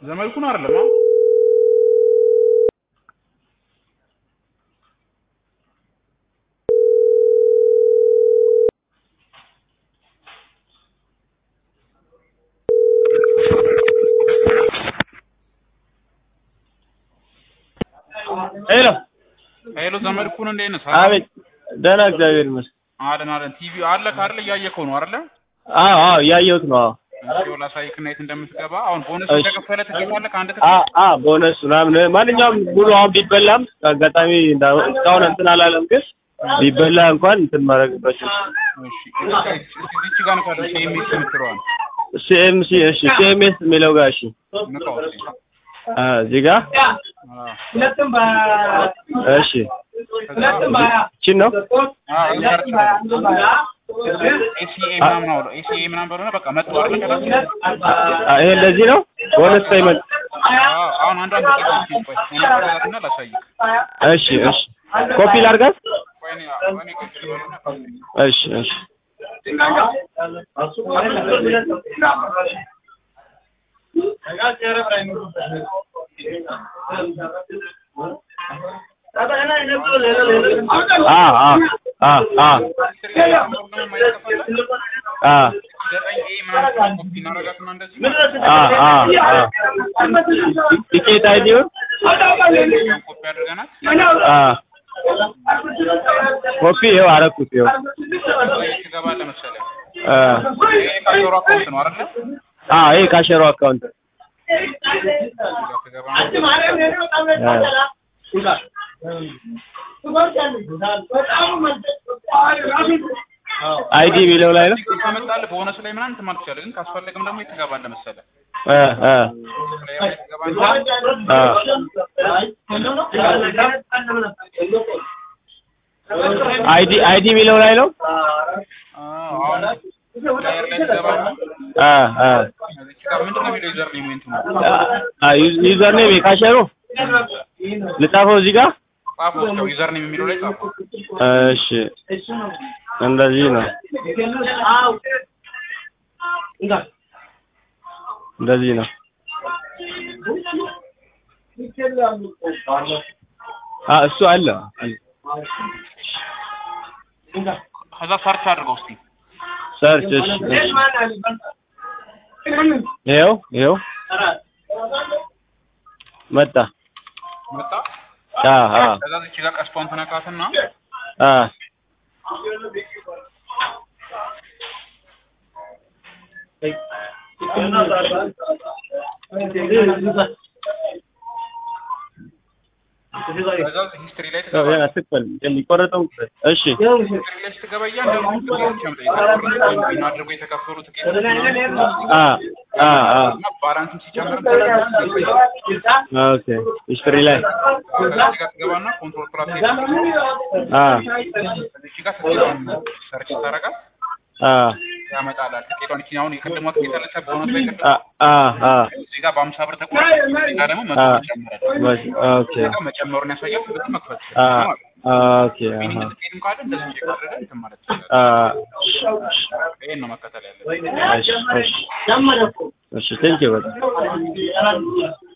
ዘመድኩን አይደለም አ ሄሎ ሄሎ ዘመድኩን እንዴት ነህ? አቤት ደህና እግዚአብሔር ይመስገን አለን አለን። ቲቪ አለ ካለ እያየከው ነው አይደለ? አዎ አዎ እያየሁት ነው አዎ እሺ ላሳይክ እና የት እንደምትገባ አሁን ቦነስ እሺ። እንደከፈለ ትገባለህ ከአንድ አ ትኬት አ ቦነስ ምናምን ማንኛውም ሙሉ አሁን ቢበላም አጋጣሚ እንዳ- እስካሁን እንትን አላለም ግን ቢበላ እንኳን እንትን ማድረግበት እሺ እዚች ጋር ነው ካለ ሴሚስ የምትለዋል ሲኤምሲ እሺ ሲኤምኤስ የሚለው ጋር እሺ ንቃው እስኪ አ እዚህ ጋር አዎ እሺ እቺን ነው አዎ እዚህ ጋር ትችላለህ ኤሲኤ ምናምን አውለው ኤሲኤ ምናምን በለሆነ በቃ መጥቶ አይደል ከታች አ ይሄ እንደዚህ ነው ቦነስ ፔመንት አዎ አሁን አንዷን ጥቂት እስኪ ቆይ እኔ ቆራላትና ላሳይክ እሺ እሺ ኮፒ ላድርጋት ቆይ እኔ እኔ ቆይ ስለሆነ እሺ እሺ አ አ አ አ አ ዘጠኝ ኤ ምናምን ኮፒ እናደርጋትና እንደዚህ አ አ አ ቲኬት አይዲውን ኮፒ አድርገናት አ ኮፒ ይኸው አረኩት ይኸው ወይ ትገባለህ መሰለህ አ ይሄ ካሾሮ አካውንት ነው አይደለ አ ይሄ ካሸሮ አካውንት አይዲ የሚለው ላይ ነው ከመጣልህ ቦነስ ላይ ምናምን እንትን ማለት ትችላለህ። ግን ካስፈለገም ደግሞ የት ትገባለህ መሰለህ አ አ ፕሌየር ላይ ትገባለህ። አ አይዲ አይዲ የሚለው ላይ ነው አዎ፣ አሁን ፕሌየር ላይ ትገባና አ አ እዚች ጋር ምንድን ነው የሚለው ዩዘር ኔም እንትኑ አ ዩዘር ኔም የካሸሩ ልጻፈው እዚህ ጋር ጻፈው እስኪ ዩዘር ኔም የሚለው ላይ ጻፈው። እሺ እንደዚህ ነው እንደዚህ ነው አ እሱ አለ አለ። ከዛ ሰርች አድርገው እስኪ ሰርች እሺ እሺ ይኸው ይኸው መጣ መጣ። አ አ ከዛ እዚች ጋር ቀስቷን ትነካትና አ ከዛ ሂስትሪ ላይ ያው ትገባለህ። ያ አትክፈል የሚቆረጠው እሺ ሂስትሪ ላይ ስትገባ እያንዳንዱ ትኬቶች ያመጣል። የተቆረጡ ወይም አድርጎ የተከፈሉ ትኬቶች ምናምን አ አ አ እና ባላንስም ሲጨምር ኦኬ ሂስትሪ ላይ ከዛ እዚህ ጋር ትገባና ኮንትሮል ፕላስ አ እዚህ ጋር ትኬቷን ሰርች ታደርጋት አ ያመጣላል። ትኬቷን እቺ አሁን የቀድሞ ትኬት አለች ቦነስ ላይ ቅድም አ አ አ እዚህ ጋር በአምሳ ብር ተቆረጠ። እዚህ ጋር ደግሞ መቶ አ ብር ጨመረ። ኦኬ እዚህ ጋር መጨመሩን ያሳያል። ስለዚህ መክፈት አ ትችላለህ ማለት ነው። ኦኬ ሚኒንግ አሃ ትኬትም ካለ እንደዚህ ቼክ አድርገህ እንትን ማለት ትችላለህ። አ ይሄን ነው መከተል ያለብህ። እሺ እሺ እሺ ቴንኪው በጣም